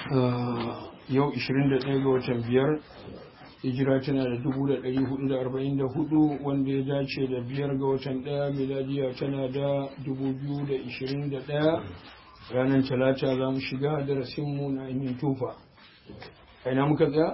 yau 21 ga watan biyar hijira tana da 1444 wanda ya dace da biyar ga watan daya miladiya tana da 2021 ranar talata za mu shiga darasinmu na ainihin tufa aina muka tsaya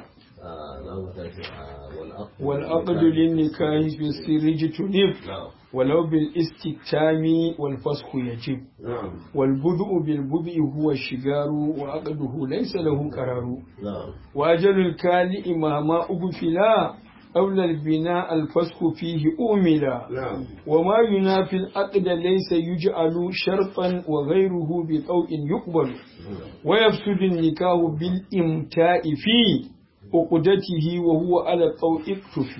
والعقد للنكاح في السر جتنب ولو بالاستكتام والفسخ يجب والبدء بالبدء هو الشجار وعقده ليس له قرار وأجل الكالئ مهما أغفلا أولى البناء الفسخ فيه أؤملا وما ينافي العقد ليس يجعل شرطا وغيره بطوء يقبل ويفسد النكاح بالإمتاء فيه uqdatihi wa huwa ala tawqiq tufi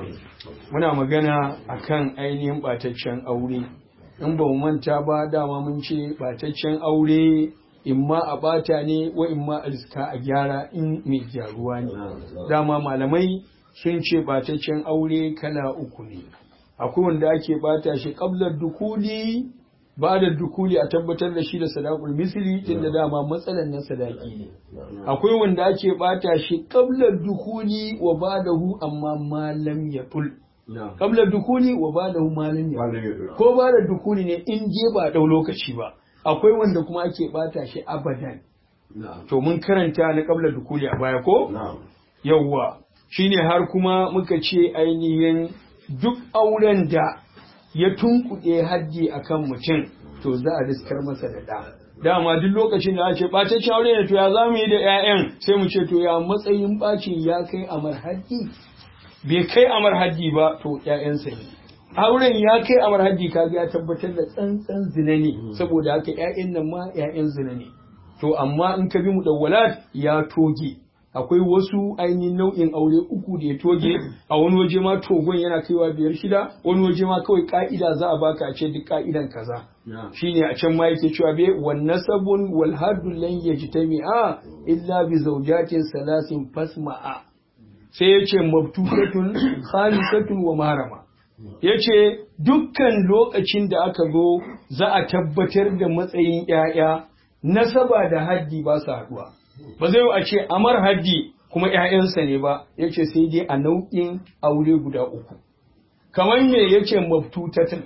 muna magana akan ainihin bataccen aure in ba mu manta ba dama mun ce bataccen aure imma a bata ne wa imma a riska a gyara in mai gyaruwa ne dama malamai sun ce bataccen aure kala uku ne akwai wanda ake bata shi qablar dukuli ba da dukuli a tabbatar da shi da sadakul misli tun da dama matsalan na sadaki ne akwai wanda ake bata shi qablar dukuli wa badahu amma malam ya tul qablar dukuli wa badahu malam ya ko ba da dukuli ne in je ba dau lokaci ba akwai wanda kuma ake bata shi abadan to mun karanta na qablar dukuli a baya ko yawwa shine har kuma muka ce ainihin duk auren da ya tunkuɗe haddi a kan mutum to za a riskar masa da ɗa. Dama duk lokacin da ake ɓataccen aure ne to ya za mu yi da ‘ya'yan sai mu ce to ya matsayin ɓacin ya kai amar haddi? Bai kai amar haddi ba to ‘ya'yansa ne. Auren ya kai amar haddi ka ya tabbatar da tsantsan zina ne saboda haka ‘ya'yan nan ma ‘ya'yan zina ne. To amma in ka bi mu da ya toge. akwai wasu ainihin nau'in aure uku da ya toge a wani waje ma togon yana kaiwa biyar shida wani waje ma kawai ka'ida za a baka a ce duk ka'idan kaza shine a can ma yake cewa be wan nasabun wal haddu lan yajtami'a illa bi zawjatin salasin fasma'a sai yace mabtutatun khalisatun wa marama yace dukkan lokacin da aka zo za a tabbatar da matsayin 'ya'ya nasaba da haddi ba su haduwa ba zai a ce amar haddi kuma ‘ya'yansa ne ba ya ce sai dai a nau'in aure guda uku kamar me ya ce maftutatin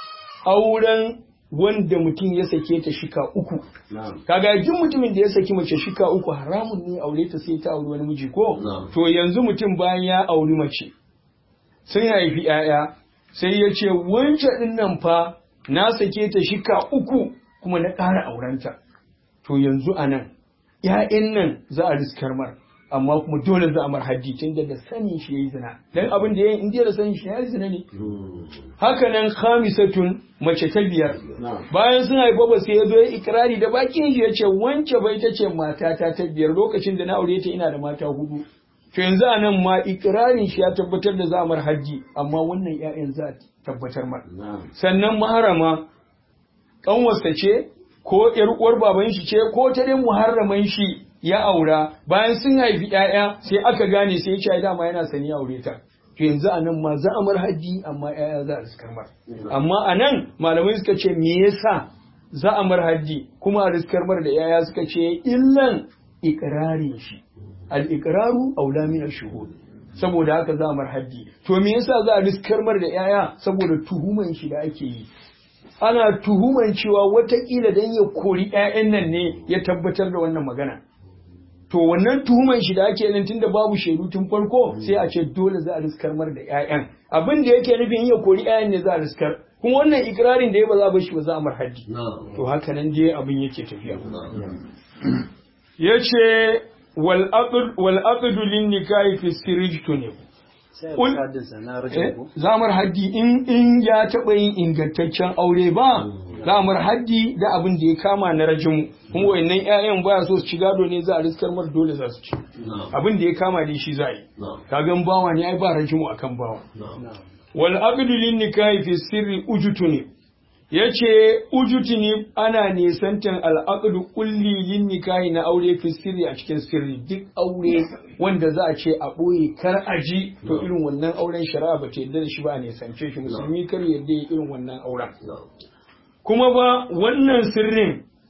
auren wanda mutum ya sake ta shika uku kaga duk mutumin da ya saki mace shika uku haramun ne aure ta sai ta auri wani miji ko to yanzu mutum bayan ya auri mace sun haifi ‘ya'ya sai ya ce wancan ɗin nan fa na sake ta shika uku kuma na ƙara aurenta to yanzu a nan ‘ya'yan nan za a riskar mar, amma kuma dole za a mar haddi tun da da sani shi ya yi zina. Don abin da ya yi indiya da sani shi ya yi zina ne. Haka nan khamisatun mace ta biyar. Bayan sun haifa ba sai ya zo ya ikirari da bakin shi ya ce wance bai ta ce matata ta biyar lokacin da na aure ta ina da mata hudu. To yanzu a nan ma ikirarin shi ya tabbatar da za a mar haddi, amma wannan ‘ya'yan za a tabbatar mar. Sannan maharama ƙanwarsa ce ko ‘yar uwar baban shi ce ko ta dai muharraman shi ya aura bayan sun haifi ‘ya'ya sai aka gane sai ya dama yana sani aure ta. To yanzu a nan ma za a mar haddi amma ‘ya'ya za a riskar mar. Amma a nan malamai suka ce me yasa za a mar haddi kuma a riskar mar da ‘ya'ya suka ce illan ikirarin shi. Al-iqraru aula min ash-shuhud. Saboda haka za a mar haddi. To me yasa za a riskar mar da ‘ya'ya saboda tuhuman shi da ake yi. ana tuhuman cewa watakila don ya kori 'ya'yan nan ne ya tabbatar da wannan magana. To wannan tuhuman shi da ake yin tun da babu shaidu tun farko sai a ce dole za a riskar mar da 'ya'yan. Abin da yake nufin ya kori 'ya'yan ne za a riskar. Kuma wannan ikirarin da ya ba za a bar shi ba za a mar haddi. To haka nan dai abin yake tafiya. Ya ce wal aqdu lin nikahi fi sirri ne. zamar haddi in in ya taɓa yin ingantaccen aure ba zamar haddi da abin da ya kama na rajimu kuma wayannan ƴaƴan baya so su ci gado ne za a riskar mar dole za su ci abin da ya kama dai shi za a yi kagan bawa ne ai ba rajimu akan bawa wal aqdu lin nikahi fi sirri ujutu ne yace ujutu ne ana nisantan al aqdu kulli lin nikahi na aure fi sirri a cikin sirri duk aure wanda za a ce a ɓoye kar a ji to irin wannan auren shari'a ba ta yarda da shi ba a nisance shi musulmi kar yarda ya irin wannan auren kuma ba wannan sirrin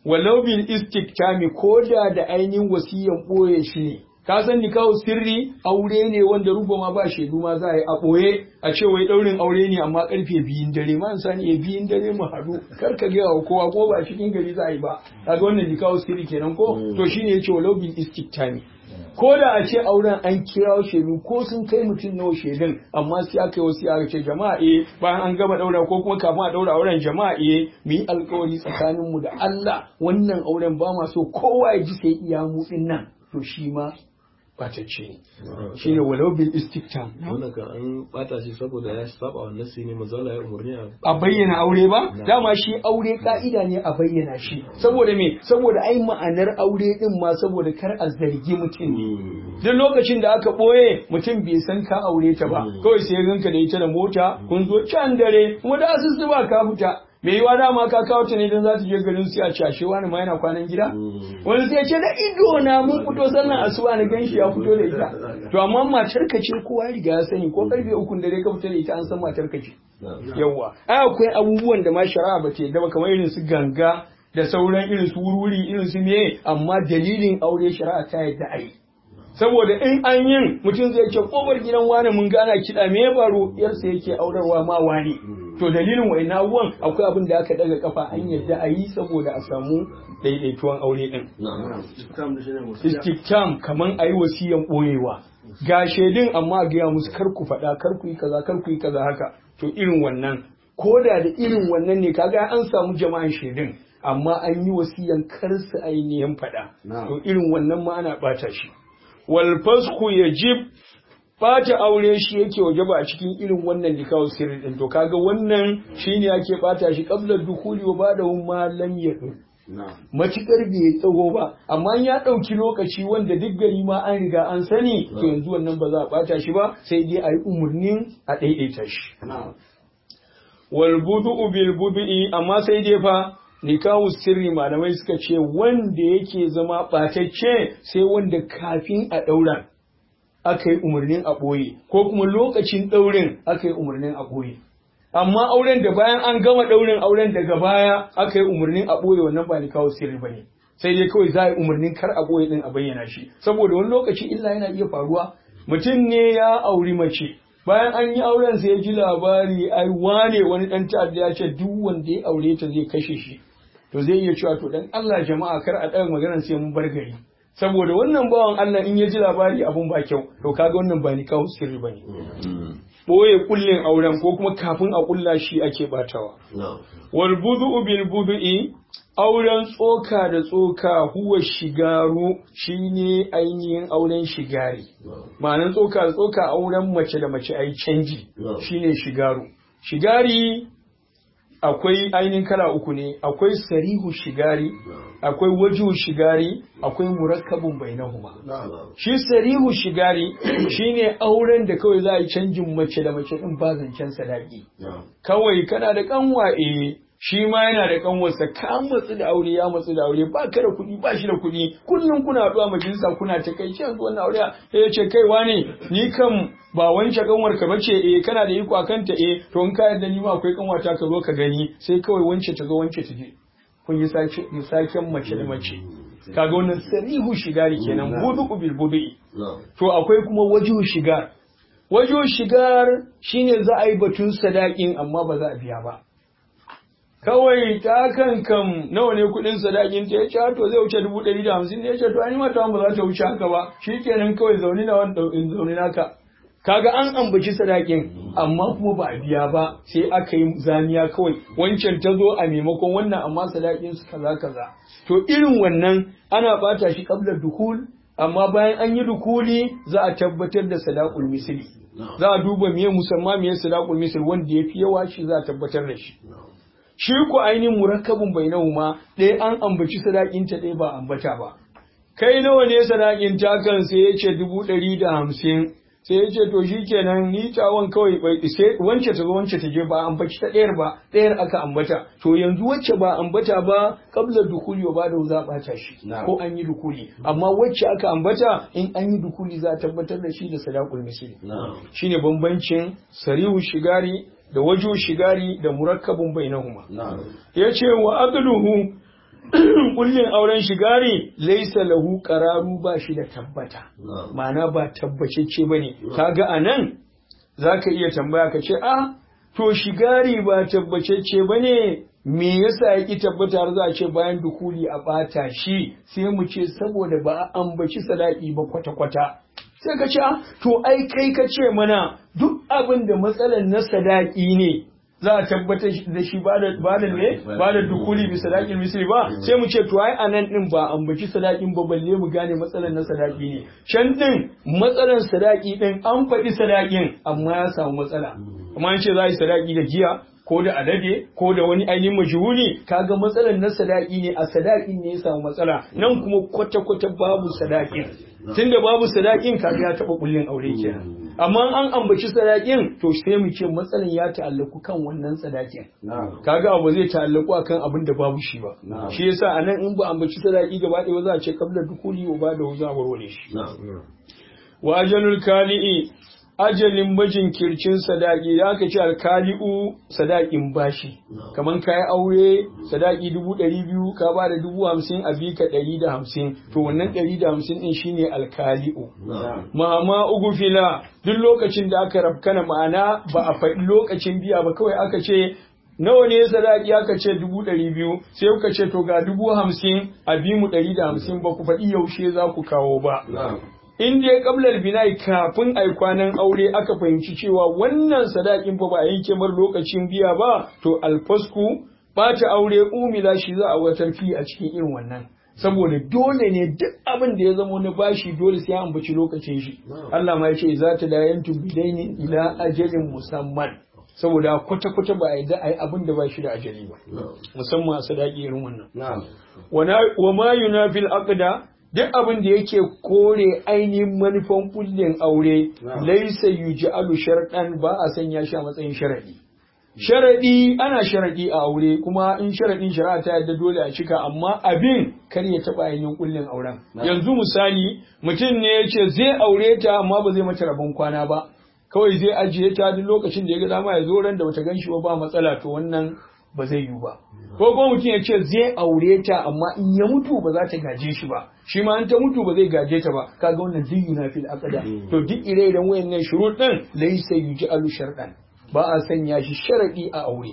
walau bil istiktami ko da da ainihin wasiyan ɓoye shi ne ka san nikahu sirri aure ne wanda rubo ma ba shaidu ma za a yi a ɓoye a ce wai ɗaurin aure ne amma karfe biyun dare ma sani ya biyun dare mu haɗu kar ka gaya wa kowa ko ba cikin gari za a yi ba kaga wannan nikahu sirri kenan ko to shine yace walau bil istiktami ko da a ce auren an kira shaidu ko sun kai mutum nawa shaidun amma sai aka yi wasu aka ce jama'a eh bayan an gama daura ko kuma kafin a daura auren jama'a eh mu yi alkawari tsakanin mu da Allah wannan auren ba ma so kowa ya ji sai iya mu din nan to shi ma batacce ne shine walau bil istiktam wannan kan an bata shi saboda ya saba wa nasi ne manzala ya umurni a a bayyana aure ba dama shi aure ka'ida ne a bayyana shi saboda me saboda ai ma'anar aure din ma saboda kar a zargi mutum ne duk lokacin da aka boye mutum bai san ka aure ta ba kawai sai ganka da ita da mota kun zo can dare kuma da asusu ba ka fita me yiwa dama ka kawo ta ne don za ta je garin su a cashe wani ma yana kwanan gida wani sai ce da ido na mun fito sannan asuba na ganshi ya fito da ita to amma matar ka ce kowa riga ya sani ko karfe ukun dare ka fita da ita an san matar ka ce yawa ai akwai abubuwan da ma shari'a ba ta yadda ba kamar irin su ganga da sauran irin su wurwuri irin su me amma dalilin aure shari'a ta yadda ai saboda in an yin mutum zai ce kofar gidan wani mun gana kiɗa me ya faru yarsa yake aurarwa ma wani to dalilin wa'in abubuwan akwai abin da aka daga kafa an yadda a yi saboda a samu daidaituwan aure din istikam kaman a yi wasiyan ɓoyewa ga shaidun amma a gaya musu kar ku faɗa kar ku yi kaza kar ku yi kaza haka to irin wannan ko da da irin wannan ne kaga an samu jama'an shaidun amma an yi wasiyan kar su ainihin faɗa to irin wannan ma ana ɓata shi wal fasku yajib bata aure shi yake wajaba a cikin irin wannan nikahun sirri din to kaga wannan shine yake bata shi qabla dukuli wa ba'dahu ma lam yadu matukar bai tsago ba amma ya ɗauki lokaci wanda duk gari ma an riga an sani to yanzu wannan ba za a bata shi ba sai dai a yi umarnin a ɗaiɗaita shi wal budu'u bil budu'i amma sai dai fa nikahu sirri malamai suka ce wanda yake zama ɓatacce sai wanda kafin a ɗaura aka yi umarnin a ɓoye ko kuma lokacin ɗaurin aka yi umarnin a ɓoye amma auren da bayan an gama ɗaurin auren daga baya aka yi umarnin a ɓoye wannan ba nikahu sirri ba ne sai dai kawai za a yi umarnin kar a ɓoye ɗin a bayyana shi saboda wani lokaci illa yana iya faruwa mutum ne ya auri mace bayan an yi auren sai ya ji labari ai wane wani ɗan ta'adda ya ce duk wanda ya aure ta zai kashe shi to zai iya cewa to dan Allah jama'a kar a ɗaga maganar sai mun bar gari saboda wannan bawan Allah in ya ji labari abun ba kyau to kaga wannan ba ni kawo sirri bane boye kullin auren ko kuma kafin a kulla shi ake batawa wal budu bil budu'i auren tsoka da tsoka huwa shigaru shine ainihin auren shigari ma'anan tsoka da tsoka auren mace da mace ai canji shine shigaru shigari akwai ainihin kala uku ne akwai sarihu shigari akwai waju shigari akwai murakkabun bainahuma shi sarihu shigari shine auren da kawai za a yi canjin mace da mace din ba zancen sadaki kawai kana da kanwa eh shi ma yana da kanwarsa ka matsu da aure ya matsu da aure ba ka da kuɗi ba shi da kuɗi kullum kuna haɗuwa majalisa kuna ta kai yanzu wannan aure ya ce kai wane ni kam ba wance kanwar ka bace eh kana da iko akan ta eh to in ka yarda ni ma akwai kanwata ka zo ka gani sai kawai wance ta zo wance ta je kun yi sake saken mace da mace kaga wannan sarihu shigari kenan budu bil budu to akwai kuma wajihu shigar wajihu shigar shine za a yi batun sadakin amma ba za a biya ba kawai ta kan kam nawa ne kuɗin sadakin ta ya ce to zai wuce dubu ɗari da hamsin ne ya ce to an yi mata ba za ta wuce haka ba shi kenan kawai zaune na wani ɗaukin zaune naka kaga an ambaci sadakin amma kuma ba a biya ba sai aka yi zamiya kawai wancan ta zo a maimakon wannan amma sadakin su kaza kaza to irin wannan ana bata shi kabla dukul amma bayan an yi dukuli za a tabbatar da sadaqul misli za a duba miye musamman miye sadaqul misli wanda yafi yawa shi za a tabbatar da shi shi ku ainihin murakkabin bainahuma ɗaya an ambaci sadakinta ɗaya ba ambata ba kai nawa ne sadakin takan sai ya ce dubu ɗari da hamsin sai ya ce to shi kenan ni tawon kawai bai sai wance ta zo wance ta je ba ambaci ta ɗayar ba ɗayar aka ambata to yanzu wacce ba ambata ba kabla dukuli ba da za ɓata shi ko an yi dukuli amma wacce aka ambata in an yi dukuli za a tabbatar da shi da sadakul misli shine bambancin sarihu shigari da wajo shigari da murakkabun bainahuma ya ce wa aqluhu kullin auren shigari laisa lahu qararu ba shi da tabbata ma'ana ba tabbacecce bane kaga anan zaka iya tambaya ka ce ah to shigari ba tabbacecce bane me yasa ya ki tabbata har za a ce bayan dukuli a bata shi sai mu ce saboda ba a ambaci sadaki ba kwata-kwata sai ka ce ah to ai kai ka ce mana duk abin da matsalar na sadaki ne za a tabbatar da shi ba da ne ba da dukuli bi sadakin misri ba sai mu ce to ai anan din ba ambaci sadakin ba balle mu gane matsalar na sadaki ne can din matsalar sadaki din an faɗi sadakin amma ya samu matsala amma an ce za a yi sadaki da giya ko da alade ko da wani ainihin majhuli kaga matsalar na sadaki ne a sadakin ne ya samu matsala nan kuma kwata-kwata babu sadakin tunda babu sadakin kaga ya taɓa kullin aure kenan amma an ambaci sadakin to sai mu ce matsalan ya ta'allaku kan wannan sadakin kaga abu zai ta'allaku akan abin da babu shi ba shi yasa anan in ba ambaci sadaki gaba ɗaya za a ce kabla dukuli wa ba da za a warware shi wa ajalul kali'i ajalin majinkircin sadaki da aka ce alkali'u sadakin bashi kaman kayi aure sadaki dubu ɗari biyu ka ba da dubu hamsin a bi ka ɗari da hamsin to wannan ɗari da hamsin ɗin shine alkali'u ma'ama ugu fila duk lokacin da aka rafkana ma'ana ba a faɗi lokacin biya ba kawai aka ce nawa ne sadaki aka ce dubu ɗari biyu sai kuka ce to ga dubu hamsin a bi mu ɗari da hamsin ba ku faɗi yaushe za ku kawo ba in dai kablar bina'i kafin ai kwanan aure aka fahimci cewa wannan sadakin fa ba a yanke mar lokacin biya ba to alfasku bata aure umila shi za a watar fi a cikin irin wannan saboda dole ne duk abin da ya zama na bashi dole sai an ambaci lokacin shi Allah ma ya ce za ta dayantu bidaini ila ajalin musamman saboda kwata-kwata ba a yadda a yi abin da ba shi da ajali ba musamman a sadaki irin wannan wa ma yunafil aqda duk abin da yake kore ainihin manufan kullin aure laisa yuj'alu sharɗan ba a sanya shi a matsayin sharadi sharadi ana sharadi a aure kuma in sharadin shari'a ta yadda dole a cika amma abin kar ya taba ainihin kullin auren yanzu misali mutum ne ya ce zai aure ta amma ba zai mata rabon kwana ba kawai zai ajiye ta duk lokacin da ya ga dama ya zo ran da bata gan shi ba ba matsala to wannan ba zai yiwu ba ko kuma mutum ya ce zai aure ta amma in ya mutu ba za ta gaje shi ba shi ma in ta mutu ba zai gaje ta ba kaga wannan zai na fil aqda to duk ire-iren wayannan shurut din laysa yuj'alu sharɗan ba a sanya shi sharadi a aure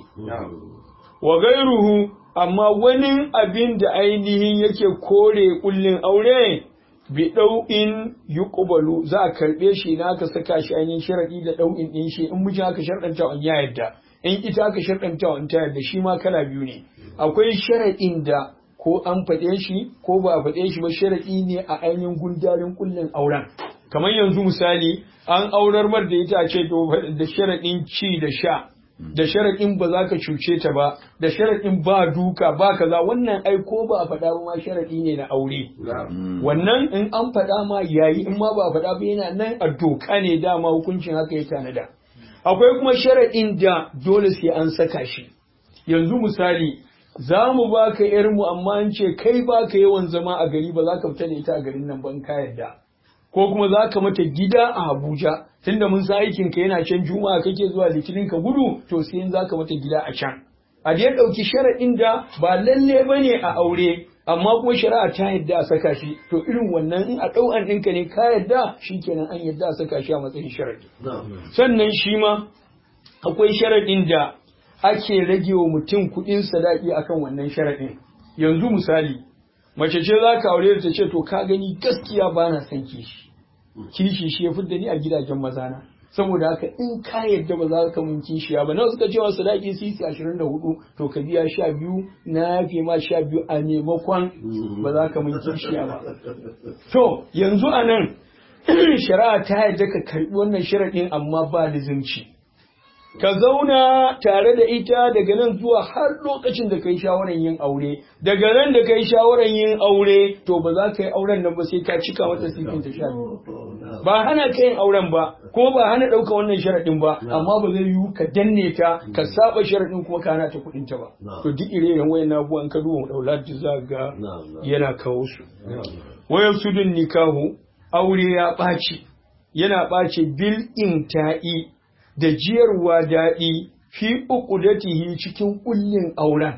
wa gairuhu amma wani abin da ainihin yake kore kullin aure bi ɗau'in yuqbalu za a karɓe shi na aka saka shi ainihin sharadi da ɗau'in ɗin shi in mijin aka sharɗanta an ya yadda in ita aka sharɗanta wa ta yadda shi ma kala biyu ne akwai sharaɗin da ko an faɗe shi ko ba a faɗe shi ba sharaɗi ne a ainihin gundarin kullin auren kamar yanzu misali an aurar mar da ita ce da sharaɗin ci da sha da sharaɗin ba za ka cuce ta ba da sharaɗin ba duka ba kaza wannan ai ko ba a faɗa ba ma sharaɗi ne na aure wannan in an faɗa ma yayi in ma ba a faɗa ba yana nan a doka ne dama hukuncin haka ya tanada akwai kuma sharaɗin da dole sai an saka shi yanzu misali za mu ba ka mu amma an ce kai ba ka yawan zama a gari ba za ka fita da ita a garin nan ban ka yarda ko kuma za ka mata gida a Abuja tunda mun sa aikin ka yana can juma'a kake zuwa litinin ka gudu to sai in za ka mata gida a can a da ɗauki sharaɗin da ba lalle ba ne a aure amma kuma shari'a ta yadda a saka shi to irin wannan in a ɗau'an ɗinka ne ka yadda shi kenan an yadda a saka shi a matsayin sharaɗi sannan shi ma akwai sharaɗin da ake rage wa mutum kuɗin sadaki akan wannan sharaɗin yanzu misali mace ce za ka aure ta ce to ka gani gaskiya ba na son kishi kishi shi ya fidda ni a gidajen mazana saboda haka in ka yadda ba za ka mun kishiya ba nawa suka cewa sadaki sisi ashirin da hudu to ka biya sha biyu na yafe ma sha biyu a maimakon ba za ka mun kishiya ba to yanzu a nan shari'a ta yadda ka karbi wannan sharaɗin amma ba lizimci ka zauna tare da ita daga nan zuwa har lokacin da kai shawarar yin aure daga nan da kai shawarar yin aure to ba za ka yi auren nan ba sai ka cika mata sifin ta sha ba hana ka yin auren ba ko ba hana ɗauka wannan sharaɗin ba amma ba zai yiwu ka danne ta ka saba sharaɗin kuma ka hana ta kuɗin ta ba to duk ire-iren wayan abubuwan ka duba daulat za ga yana kawo su wayar sudun nikahu aure ya ɓaci yana ɓace bil inta'i da jiyarwa daɗi fi uqudatihi cikin kullin auren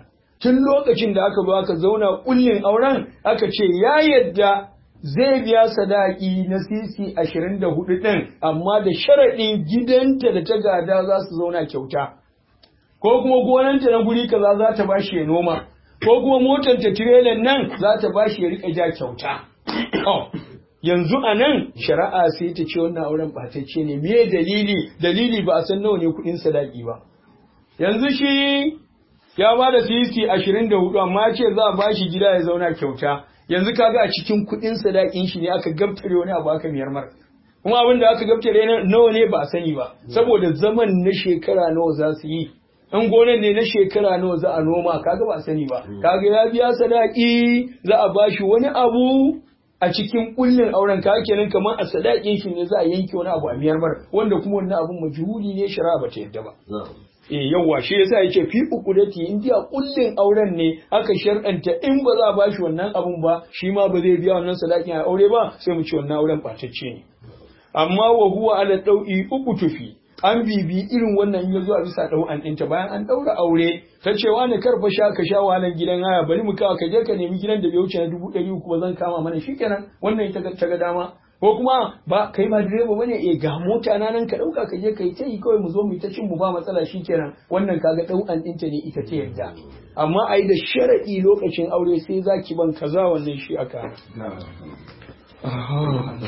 tun lokacin da aka zo aka zauna kullin auren aka ce ya yadda zai biya sadaki na sisi ashirin da hudu ɗin amma da sharaɗin gidanta da ta gada za su zauna kyauta ko kuma gonanta na guri kaza za ta bashi ya noma ko kuma motar ta tirelan nan za ta bashi ya riƙa ja kyauta yanzu a nan shari'a sai ta ce wannan auren ɓatacce ne me dalili dalili ba a san nawa ne kuɗin sadaki ba yanzu shi ya ba da sisi ashirin da hudu amma ce za a ba shi gida ya zauna kyauta yanzu kaga a cikin kuɗin sadakin shi ne aka gabtare wani abu aka miyar mar kuma abin da aka gabtare nawa ne ba a sani ba saboda zaman na shekara nawa za su yi in gonan ne na shekara nawa za a noma kaga ba a sani ba kaga ya biya sadaki za a ba shi wani abu a cikin kullin auren ka kenan kamar a sadakin shi ne za a yanke wani abu a miyar mar wanda kuma wannan abun majhuli ne shari'a ba ta yadda ba eh yawa shi yasa yace fi uqudati in dia kullin auren ne aka shar'anta in ba za a bashi wannan abun ba shi ma ba zai biya wannan sadakin a aure ba sai mu ce wannan auren batacce ne amma wa huwa ala dau'i uku tufi an bibi irin wannan ya zo a bisa ɗau'an ɗinta bayan an ɗaura aure ta ce wani karfa sha ka sha wahalar gidan haya bari mu kawo ka je ka nemi gidan da bai wuce na dubu ɗari uku ba zan kama mana shikenan wannan ita ta ga dama ko kuma ba kai ba direba bane eh ga mota na nan ka ɗauka ka je ka yi ta yi kawai mu zo mu yi ta cin mu ba matsala shikenan wannan kaga ɗau'an ɗinta ne ita ta yarda amma a yi da sharaɗi lokacin aure sai za ki ban kaza wannan shi aka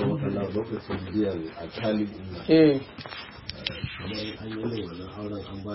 lokacin biyan a talibin eh kamar an yi wannan auren an ba